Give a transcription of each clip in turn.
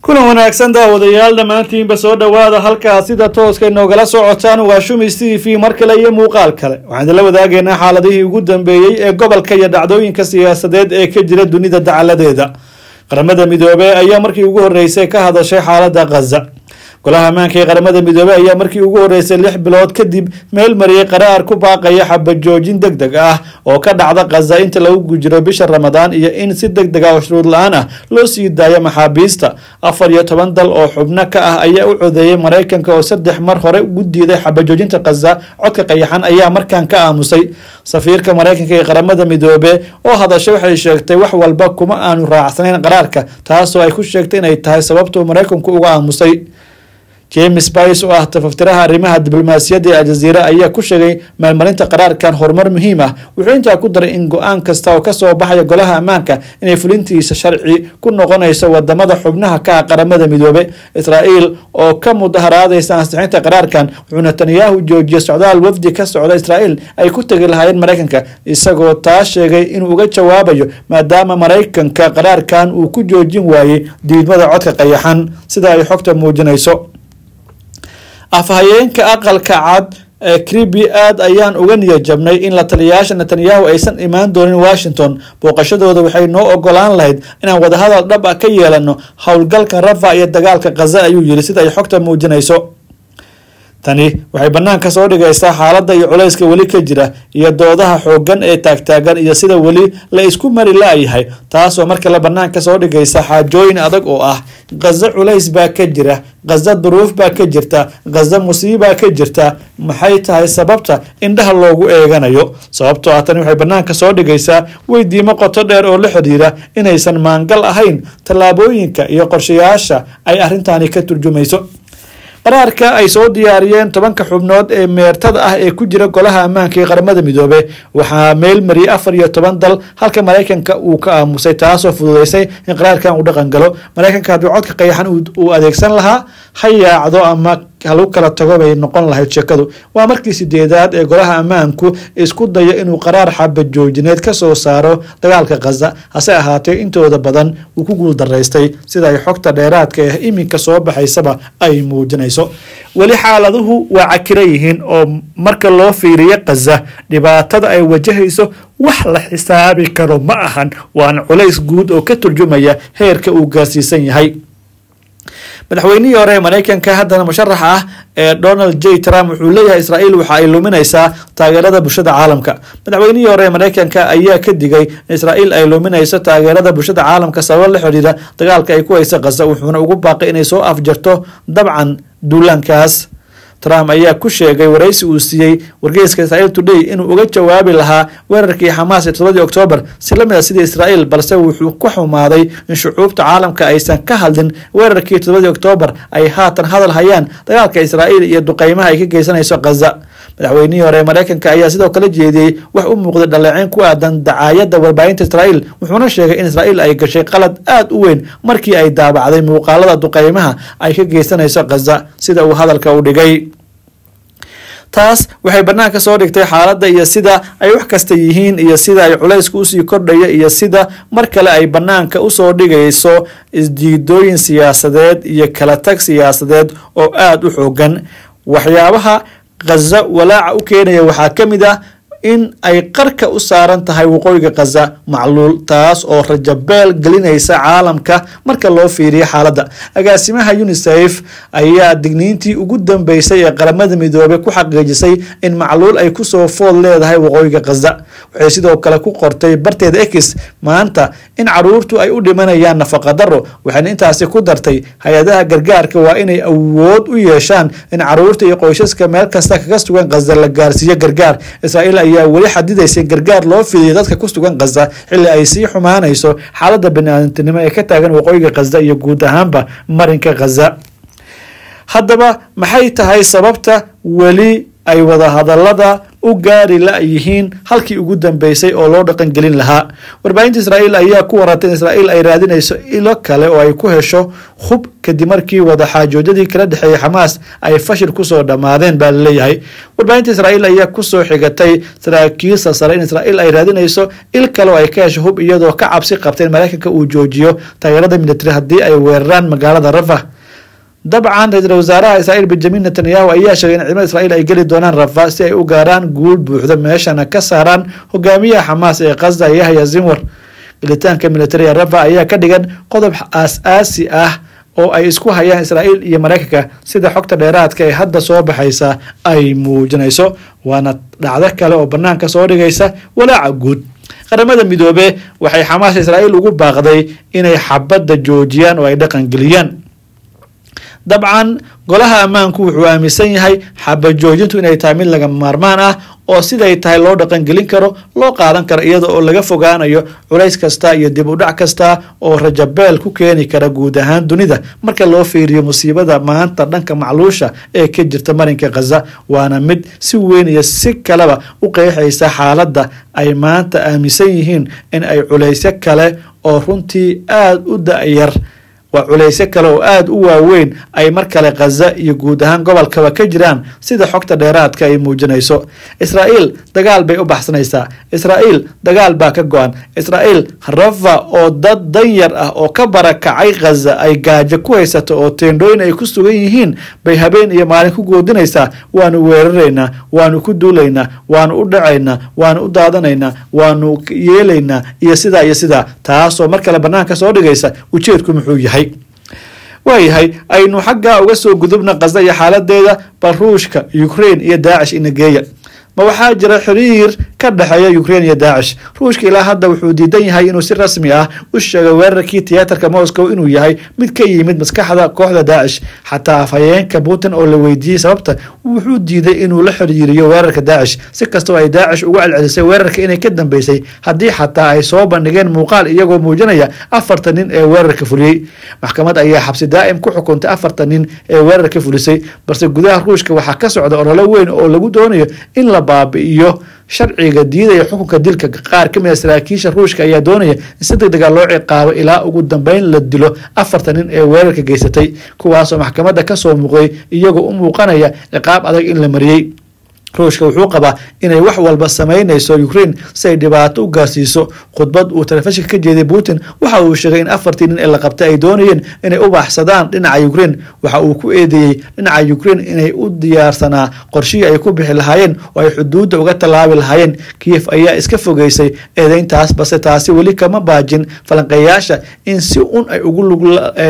kulan wanaagsan daawadayaal dhammaantiinba soo dhowaada halkaas sida tooska inoogala socotaan waa shumis t v mar kale iyo muuqaal kale waxaan idinla wadaageynaa xaaladihii ugu dambeeyey ee gobolka iyo dhacdooyinka siyaasadeed ee ka jira dunida dacaladeeda qaramada midoobey ayaa markii ugu horeysay ka hadashay xaalada khaza golaha ammaanka ee qaramada midoobey ayaa markii ugu horeysay lix bilood kadib meel mariyay qaraar ku baaqaya xabajoojin deg deg ah oo ka dhacda khaza inta lagu jiro bisha ramadaan iyo in si deg deg ah oo shuruud la-aan ah loo sii daayo maxaabiista afar iyo toban dal oo xubno ka ah ayaa u codeeyay maraykanka oo saddex mar hore ugu diiday xabajoojinta khaza codka qayaxan ayaa markan ka aamusay safiirka maraykanka ee qaramada midoobe oo hadashay waxay sheegtay wax walba kuma aanu raacsanayn qaraarka taasoo ay ku sheegtay inay tahay sababtuu maraykanku uga aamusay james bice oo ah tafaftiraha arrimaha diblomaasiyadda ee aljaziira ayaa ku sheegay maalmarinta qaraarkan horumar muhiim ah wuxuu intaa ku daray in go-aan kasta oo kasoo baxaya golaha ammaanka inay fulintiisa sharci ku noqonayso wadamada xubnaha ka ah qaramada midoobe israael oo ka mudaharaadaysa ansixinta qaraarkan wuxuu netanyahu joojiyay socdaal wafdi ka socda israael ay ku tegi lahaayeen maraykanka isagoo taa sheegay inuu uga jawaabayo maadaama maraykanka qaraarkan uu ku joojin waayey diidmada codka qayaxan sida ay xogta muujinayso afhayeenka aqalka cad ee kribi aad ayaan uga niya jabnay in la taliyayaasha netanyahu aysan imaan doonin washington booqashadooda waxay noo ogolaan lahayd inaan wadahadal dhab ah ka yeelano howlgalka rafa iyo dagaalka khaza ayuu yiri sida ay xogta muujinayso tani waxay banaanka soo dhigaysaa xaaladda iyo culayska weli ka jira iyo doodaha xoogan ee taagtaagan iyo sida weli la isku mari la-yahay taasoo mar kale banaanka soo dhigaysa xaajooyin adag oo ah khaza culays baa ka jira khaza duruuf baa ka jirta khaza musiibaa ka jirta maxay tahay sababta indhaha loogu eeganayo sababtoo ah tani waxay banaanka soo dhigaysaa weydiimo qoto dheer oo la xidhiira inaysan maangal ahayn tallaabooyinka iyo qorshayaasha ay arrintani ka turjumayso qaraarka ay soo diyaariyeen tobanka xubnood ee meertada ah ee ku jira golaha ammaanka ee qaramada midoobe waxaa meel mariyay afar iyo toban dal halka maraykanka uu ka aamusay taasoo fududeysay in qaraarkan uu dhaqan galo maraykanka haddii codka qayaxan uu adeegsan lahaa ha yaacdo ama halu kala tago bay noqon lahayd sheekadu waa markii sideedaad ee golaha ammaanku isku dayo inuu qaraar xaba joojineed ka soo saaro dagaalka khaza hase ahaatee intooda badan uu ku guul daraystay sida ay xogta dheeraadka ah iminka soo baxaysaba ay muujinayso weli xaaladuhu waa cakira yihiin oo marka loo fiiriyo khaza dhibaatada ay wajahayso wax la xisaabi karo ma ahan waana culays guud oo ka turjumaya heerka uu gaarsiisan yahay madaxweynihii hore ee maraykanka haddana musharaxa ah ee donald j trump wuxuu leeyahay israael waxa ay luminaysaa taageerada bulshada caalamka madaxweynihii hore ee maraykanka ayaa ka digay in israael ay luminayso taageerada bulshada caalamka sabab la xidhiira dagaalka ay ku haysa khaza wuxuuna ugu baaqay inay soo afjarto dabcan duulaankaas trump ayaa ku sheegay waraysi uu siiyey wargeyska israel today inuu uga jawaabi lahaa weerarkii xamaas ee todobadii oktoobar si lamid a sidii israel balse wuxuu ku xumaaday in shucuubta caalamka aysan ka hadlin weerarkii todobadii oktoobar ay haatan hadal hayaan dagaalka israael iyo duqeymaha ay ka geysanayso khaza madaxweynihii hore ee maraykanka ayaa sidoo kale jeediyey wax u muuqday dhaleeceyn ku aadan dacaayadda warbaahinta israael wuxuuna sheegay in israael ay gashay qalad aada u weyn markii ay daabacday muuqaalada duqeymaha ay ka geysanayso khaza sida uu hadalka u dhigay taas waxay banaanka soo dhigtay xaaladda iyo sida ay wax kasta yihiin iyo sida ay culaysku usii kordhaya iyo sida mar kale ay banaanka usoo dhigayso isdiidooyin siyaasadeed iyo kala tag siyaasadeed oo aada u xoogan waxyaabaha khaza walaaca u keenaya waxaa ka mid ah in ay qarka u saaran tahay waqooyiga khaza macluul taas oo rajabeel gelinaysa caalamka marka loo fiiriyo xaaladda agaasimaha unisef ayaa digniintii ugu dambeysay ee qaramada midoobey ku xaqiijisay in macluul ay kusoo food leedahay waqooyiga khaza waxay sidoo kale ku qortay barteeda ex maanta in caruurtu ay u dhimanayaan nafaqadaro waxayna intaasi ku dartay hay-adaha gargaarka waa inay awood u yeeshaan in caruurta iyo qoysaska meel kasta kaga sugan khaza la gaarsiiyo gargaar israel ayaa weli xadidaysay gargaar loo fidiyo dadka ku sugan khaza xilli ay sii xumaanayso xaaladda bani-aadantinimo ee ka taagan waqooyiga khaza iyo guud ahaanba marinka khaza haddaba maxay tahay sababta weli ay wadahadalada u gaari la-yihiin halkii ugu dambeysay oo loo dhaqangelin lahaa warbaahinta israa'iil ayaa ku warantay in israa'iil ay raadinayso ilo kale oo ay ku hesho hub kadib markii wadaxaajoojyadii kala dhexeeyay xamaas ay fashil kusoo dhammaadeen baa laleeyahay warbaahinta israa'iil ayaa kusoo xigatay saraakiilsa sare in israa'iil ay raadinayso il kale oo ay ka hesho hub iyadoo ka cabsi qabta in mareykanka uu joojiyo taageerada militari haddii ay weeraraan magaalada rafa dabcan ra-iisul wasaaraha israa'iil benjamin netanyahu ayaa sheegay in ciidamada israa'iil ay geli doonaan rafa si ay u gaaraan guul buuxda meeshana ka saaraan hogaamiyaha xamaas ee khaza yahya zinwar gelitaanka militariga rafa ayaa ka dhigan qodob aas-aasi ah oo ay isku hayaan israa'iil iyo mareykanka sida xogta dheeraadka ee hadda soo baxaysa ay muujinayso waana dhacdo kale oo banaanka soo dhigaysa walaaca guud qaramada midoobe waxay xamaas israa'iil ugu baaqday inay xabadda joojiyaan oo ay dhaqan geliyaan dabcan golaha ammaanku wuxuu aaminsan yahay xabajoojintu inay tahay mid laga maarmaan ah oo siday tahay loo dhaqangelin karo loo qaadan karo iyada oo laga fogaanayo culays kasta iyo dib u dhac kasta oo rajabeel ku keeni kara guud ahaan dunida marka loo fiiriyo musiibada maanta dhanka macluusha ee ka jirta marinka khaza waana mid si weyn iyo si kaleba u qeexaysa xaaladda ay maanta aaminsan yihiin in ay culaysyo kale oo runtii aada u da-yar waa culaysyo kale oo aada u waaweyn ay mar kale khaza iyo guud ahaan gobolkaba ka jiraan sida xogta dheeraadka ay muujinayso israa'iil dagaal bay u baxsanaysaa israa'iil dagaal baa ka go-an israa'iil rafa oo dad danyar ah oo ka barakacay khaza ay gaajo ku haysato oo teendhooyin ay ku sugan yihiin bay habeen iyo maalin ku goodinaysaa waanu weeraraynaa waanu ku duulaynaa waanu u dhacaynaa waanu u daadanaynaa waanu yeelaynaa iyo sidaa iyo sidaa taasoo mar kale banaanka soo dhigaysa ujeedku muxuu yahay waayahay aynu xaggaa uga soo gudubna khaza iyo xaaladeeda bal ruushka ukraine iyo daacish inageeya ma waxaa jira xiriir ka dhexeeya ukraine iyo daacish ruushka ilaa hadda wuxuu diidan yahay inuu si rasmi ah u sheegay weerarkii tiyaatarka moscow inuu yahay mid ka yimid maskaxda kooxda daacish xataa afhayeenka putin oo la weydiiyey sababta wuxuu diiday inuu la xiriiriyo weerarka daacish si kastoo ay daacish uga celcelisay weerarka inay ka dambeysay haddii xataa ay soo bandhigeen muuqaal iyagoo muujinaya afartan nin ee weerarka fuliyey maxkamad ayaa xabsi daa'im ku xukuntay afartan nin ee weerarka fulisay balse gudaha ruushka waxaa ka socda ololo weyn oo lagu doonayo in la baabi'iyo sharciga diidaya xukunka dilka qaar ka mid a saraakiisha ruushka ayaa doonaya in si deg dega loo ciqaabo ilaa ugu dambeyn la dilo afartan nin ee weerarka geysatay kuwaasoo maxkamadda kasoo muuqday iyagoo u muuqanaya ciqaab adag in la mariyey ruushka wuxuu qabaa inay wax walba sameynayso ukraine si ay dhibaato u gaarsiiso khudbad uu telefishinka ka jeeday putin waxa uu sheegay in afartii nin ee la qabtay ay doonayeen inay u baaxsadaan dhinaca ukraine waxa uu ku eedeeyey dhinaca ukraine inay u diyaarsanaa qorshihii ay ku bixi lahaayeen oo ay xuduudda uga tallaabi lahaayeen kiyef ayaa iska fogeysay eedeyntaas balse taasi weli kama baajin falanqeeyaasha in si un ay ugu lug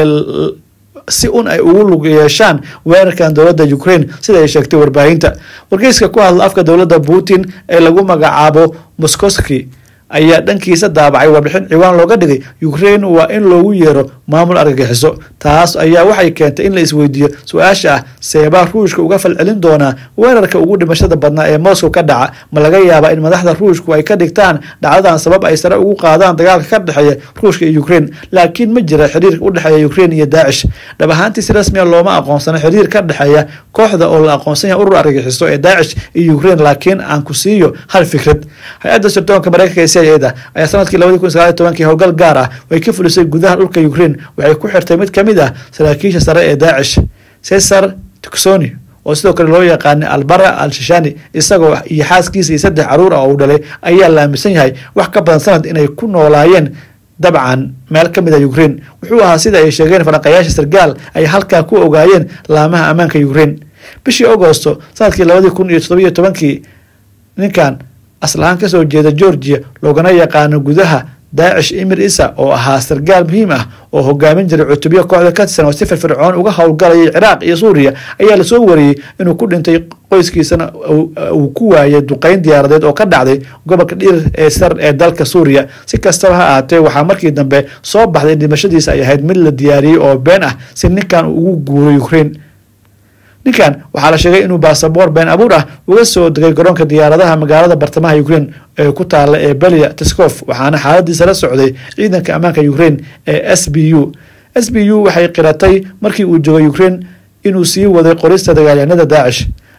si un ay ugu lug yeeshaan weerarkan dowladda ukraine sida ay sheegtay warbaahinta wargeyska ku hadla afka dowladda putin ee lagu magacaabo moskoski ayaa dhankiisa daabacay warbixin ciwaan looga dhigay ukraine waa in loogu yeero maamul argagixiso taas ayaa waxay keentay in la isweydiiyo su-aasha ah seebaa ruushka uga falcelin doonaa weerarka ugu dhimashada badnaa ee moscow ka dhaca ma laga yaabaa in madaxda ruushku ay ka dhigtaan dhacdadan sabab ay sare ugu qaadaan dagaalka ka dhexeeya ruushka iyo ukraine laakiin ma jira xiriir u dhexeeya ukraine iyo daacish dhab ahaantii si rasmiya looma aqoonsano xiriir ka dhexeeya kooxda oo la aqoonsan yahay urur argagixiso ee daacish iyo ukraine laakiin aan ku siiyo hal fikrad hay-adda sirdoonka mareykanka da ayaa sanadkii labadi kun sagaal tobankii howlgal gaar ah ay ka fulisay gudaha dhulka ukraine waxay ku xirtay mid kamid ah saraakiisha sare ee daacish cesar tucsoni oo sidoo kale loo yaqaanay albara al shishani isagoo iyo xaaskiisa iyo saddex caruur ah oo uu dhalay ayaa la aaminsan yahay wax ka badan sanad inay ku noolaayeen dabcan meel ka mid a ukraine wuxuu ahaa sida ay sheegeen falanqayaasha sargaal ay halkaa ku ogaayeen laamaha ammaanka ukraine bishii agosto sanadkii labadii kun iyo toddobiyo tobankii ninkan aslahaan kasoo jeeda georgia loogana yaqaano gudaha daacish imir isa oo ahaa sargaal muhiim ah oo hogaamin jiray cutubyo kooxda ka tirsan oo si firfircoon uga howlgalayay ciraaq iyo suuriya ayaa lasoo wariyey inuu ku dhintay qoyskiisana uu ku waayay duqeyn diyaaradeed oo ka dhacday gobolka dhir ee sar ee dalka suuriya si kastaba ha ahaatee waxaa markii dambe soo baxday in dhimashadiisa ay ahayd mid la diyaariyey oo been ah si ninkan ugu guuro ukraine ninkan waxaa la sheegay inuu baasaboor been abuur ah uga soo degay garoonka diyaaradaha magaalada bartamaha ukraine ee ku taala ee belia tiskof waxaana xaaladiisa la socday ciidanka ammaanka ukraine ee s b u s b u waxay qiratay markii uu joogay ukraine inuu sii waday qorista dagaalyahanada daacish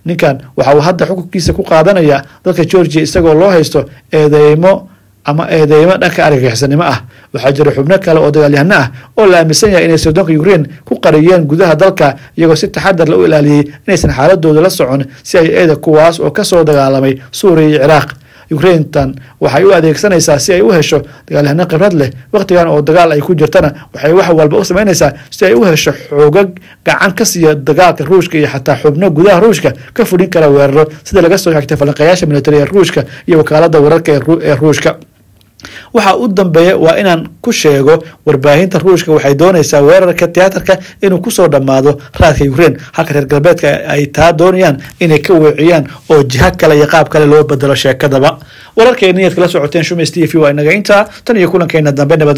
ninkan waxa uu hadda xukunkiisa ku qaadanaya dalka georgia isagoo loo haysto eedeymo ama eedeymo dhanka argagixisannimo ah waxaa jira xubno kale oo dagaalyahano ah oo la aaminsan yahay inay sirdoonka ukraine ku qariyeen gudaha dalka iyagoo si taxadar la u ilaaliyey inaysan xaaladooda la socon si ay eeda kuwaas oo kasoo dagaalamay suuriya iyo ciraaq ukraintan waxay u adeegsanaysaa si ay u hesho dagaalyahano khibrad leh wakhtigan oo dagaal ay ku jirtana waxay wax walba u samaynaysaa si ay u hesho xoogag gacan ka siiya dagaalka ruushka iyo xataa xubno gudaha ruushka ka fudhin kara weeraro sida laga soo xigtay falanqeeyaasha militari ee ruushka iyo wakaalada wararka ee ruushka waxa u dambeeya waa inaan ku sheego warbaahinta ruushka waxay doonaysaa weerarka tiyaatarka inuu kusoo dhammaado raadka ukraine halka reer galbeedka ay taa doonayaan inay ka weeciyaan oo jiha kale iyo qaab kale loo bedelo sheekadaba wararkeeni aad kala socoteen shumays t v waa inaga intaa tan iyo kulankeena dambe nabad